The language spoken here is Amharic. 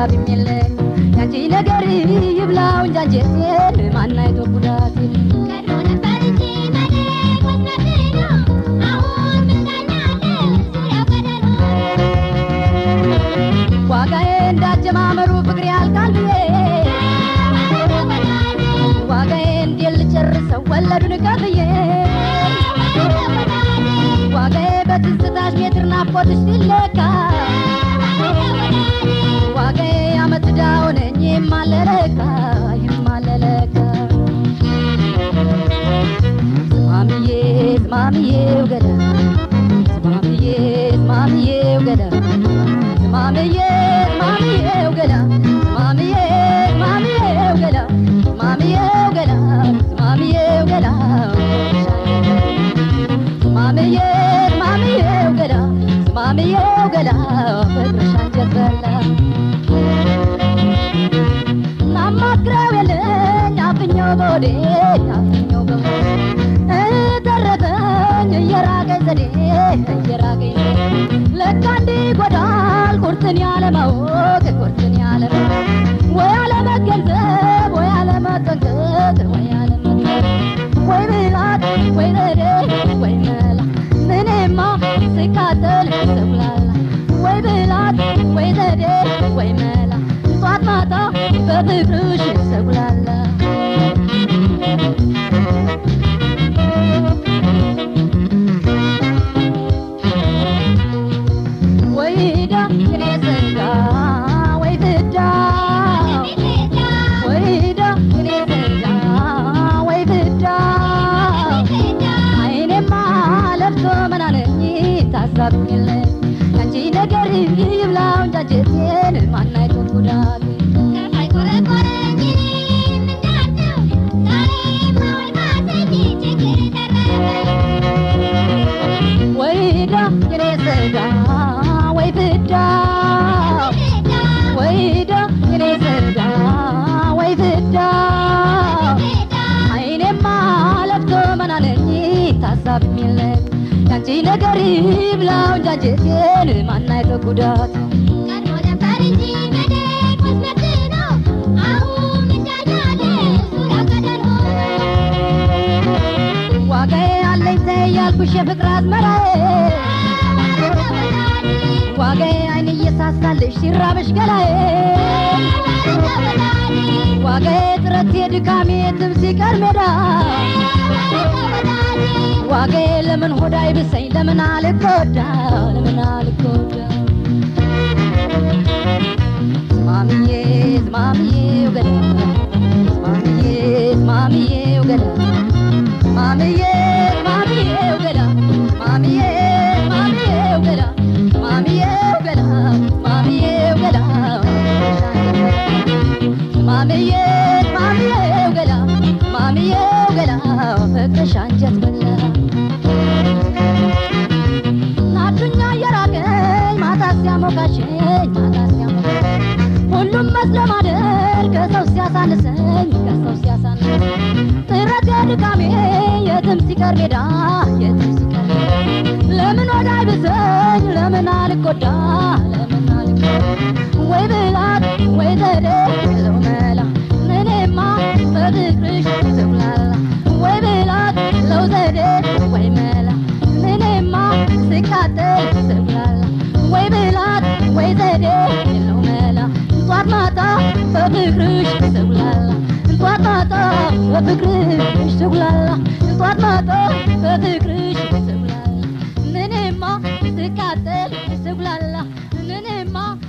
ሀሳብም የለኝ ያንቺ ነገር ይብላው እንጂ አንጀቴን ማን አይቶ ጉዳቴን ቀድሞ ነበር እንጂ መልክ መስመር ነው አሁን ምንዳኛለ ዙሪያው ገደል ዋጋዬ እንዳጀማመሩ ፍቅር ያልቃል ብዬ ዋጋዬ እንዴት ልጨርሰው ወለዱን ከፍዬ ዋጋዬ በትዝታሽ ሜትር ናፍቆትሽ ሲለካ ዋጋዬ አመት ዕዳ ሆነኝ የማለለካ የማለለካ ዝማምዬ ዝማምዬው ገዳ ዝማምዬ ዝማምዬው ገዳ ዝማምዬ ዝማምዬው ገዳ ዝማምዬ ዝማምዬው ገዳ ዝማምዬው ገዳ ዝማምዬው ገዳ ዝማምዬ ዝማምዬው ገዳ ዝማምዬው ገዳ ፍቅርሽ አንጀት በላ ናማክረው የለኝ አፍኛው በወዴ አፍኛው በወዴ ተረፈኝ እየራቀኝ ዘዴ እየራቀኝ ዘዴ ለካ እንዲህ ይጎዳል ቁርጥን ያለማወቅ ቁርጥን ያለማወቅ ወይ አለመገንዘብ ወይ አለመጠንቀቅ ወይ አለመጠንቀቅ ወይ ብላት ወይ ዘዴ ወይ መላ ምኔማ ስቃጠል ስብላላ ወይ ብላት ወይ ዘዴ ወይ መላ ጧት ማታ በፍቅርሽ ስጉላላ ወይ ዳ እኔ ዘንጋ ወይ ፍዳ ወይ ዳ እኔ ዘንጋ ወይ ፍዳ አይኔማ ለብሶ መናነኝ ታሳብኝለት ያንቺ ነገር ይብላው እንጂ አንጀቴን ማን አይቶ ጉዳቴ ከፋይ ቆረቆረኝ ምንዳቸው ዛሬማ ወይ ማሰኝ ችግር ተረፈ ወይ ዳ እኔ ዘንጋ ወይ ፍዳ ወይ ዳ እኔ ዘንጋ ወይ ፍዳ አይኔማ ለብሶ መናነኝ ታሳብኝለት ያንቺ ነገር ይብላው እንጂ አንጀቴን ማን አይቶ ጉዳቴ ቀድሞ ነበር እንጂ መልክ መስመር ነው አሁን ምንዳኛለ ዙሪያው ገደል ዋጋዬ አለኝ ተይ ያልኩሽ የፍቅር አዝመራዬ ዋጋዬ አይን እየሳሳልሽ ሲራብሽ ገላዬ ዋጋዬ ጥረት የድካሜ የትም ሲቀር ሜዳ ዋጋዬ ለምን ሆዳ ይብሰኝ ለምን አልጎዳ ለምን አልጎዳ ዝማምዬ ዝማምዬው ገዳ ዝማምዬ ዝማምዬው ገዳ ዝማምዬ ዝማምዬው ገዳ ዝማምዬ ዝማምዬው ገዳ ዝማምዬው ገዳ ዝማምዬው ገዳ ዝማምዬ ዝማምዬው ገዳ ዝማምዬው ገዳ ፍቅርሽ አንጀት በላ ናዱኛ እየራቀኝ ማታ ሲያሞቃሸኝ ማታ ሲያሞቃሸኝ ሁሉም መስሎ ማደር ከሰው ሲያሳንሰኝ ከሰው ሲያሳንሰኝ ጥረት የድካሜ የትም ሲቀር ሜዳ የትም ሲቀር ሜዳ ለምን ወዳ ይብሰኝ ለምን አልጎዳ ለምን አልጎዳ ወይ ብላት ወይ ዘዴ ለው መላ ምኔማ በፍቅርሽ ስጉላላ ወይ ብላት ለው ዘዴ ወይ መላ ምኔማ ስቃጠል ስጉላላ ወይ ብላት ወይ ዘዴ የለው መላ ጧት ማታ በፍቅርሽ ስጉላላ ጧት ማታ በፍቅርሽ ስጉላላ ጧት ማታ በፍቅርሽ ስጉላላ ምኔማ ስቃጠል ስጉላላ ምኔማ